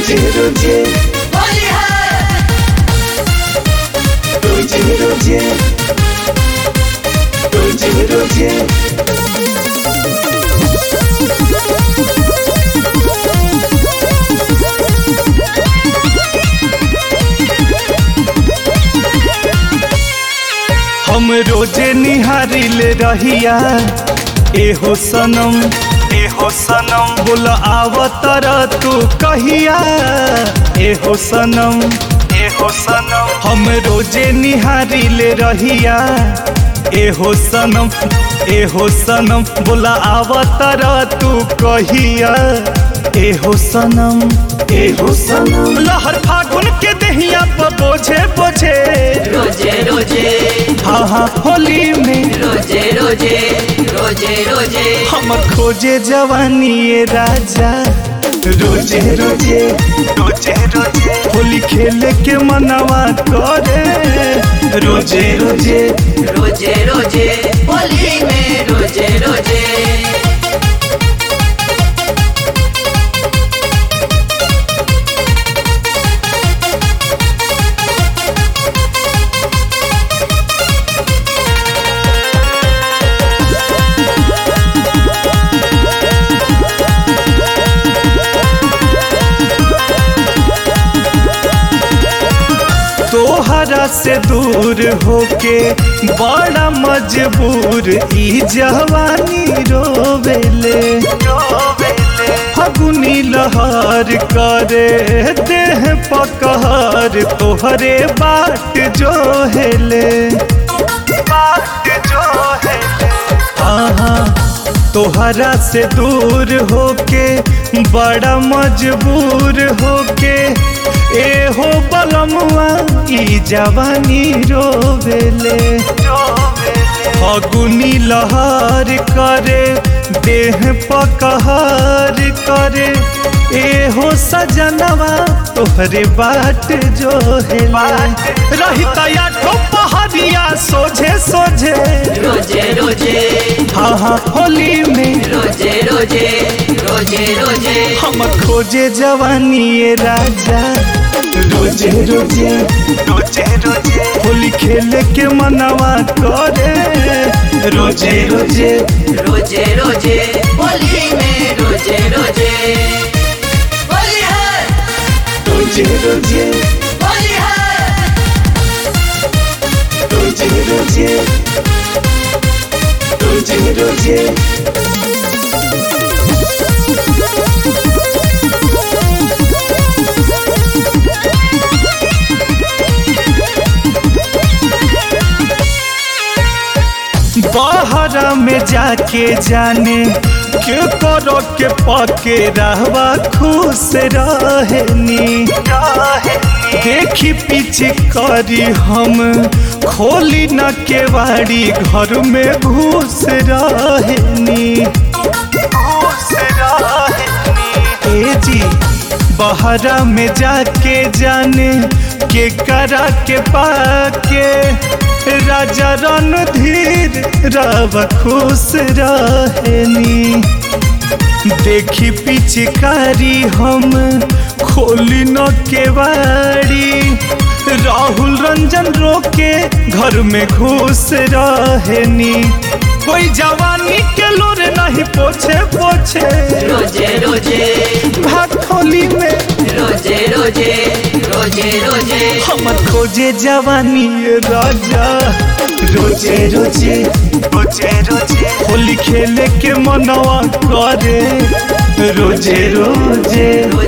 रोजे रोजे होली है रोजे रोजे रोजे रोजे हम रोजे निहारिल रहिया एहो सनम एहो सनम बोल आवतर तू कहिया एहो सनम एहो सनम हम रोजे निहारिल रहिया एहो सनम एहो सनम बोल आवतर तू कहिया एहो सनम एहो सनम लहर फागुन के दहिया पर बोझे बोझे रोजे रोजे हाँ हाँ होली में रोजे रोजे रोजे रोजे हम खोजे जवानी ये राजा रोजे रोजे रोजे रोजे होली खेले के मनवा करे रोजे रोजे रोजे रोजे होली में रोजे रोजे तोहरा से दूर होके बड़ा मजबूर ई जवानी रोवेले फगुनी लहर करे देह पकहर तोहरे बाट जो हेले बाट जो हेले हाँ तोहरा से दूर होके बड़ा मजबूर होके ए हो बलमुआ ई जवानी रोवेले फगुनी लहर करे देह पकहर करे ए हो सजनवा तोहरे बाट जो है रहिता या पहरिया सोझे सोझे रोजे रोजे हाँ हाँ होली में रोजे रोजे रोजे रोजे हम खोजे जवानी ये राजा रोजे रोजे रोजे रोजे होली खेले के मनवा करे रोजे रोजे रोजे रोजे होली में रोजे रोजे होली है रोजे रोजे होली है रोजे रोजे रोजे रोजे बाहरा में जाके जाने के करो के पके रहवा खुश रहनी देखी पीछे करी हम खोली न केवाड़ी घर में घुस रहनी घुस रहनी ए जी बहरा में जाके जाने के करा के पाके राजा रणधीर रव खुश रहनी देखी पिचकारी हम खोली न केवाड़ी राहुल रंजन रोके घर में घुस रहनी कोई जवानी के लोर नहीं पोछे पोछे रोजे रोजे भाग खोली में रोजे रोजे रोजे रोजे हमर खोजे जवानी ये राजा रोजे रोजे रोजे रोजे होली खेले के मनवा करे रोजे रोजे रोजे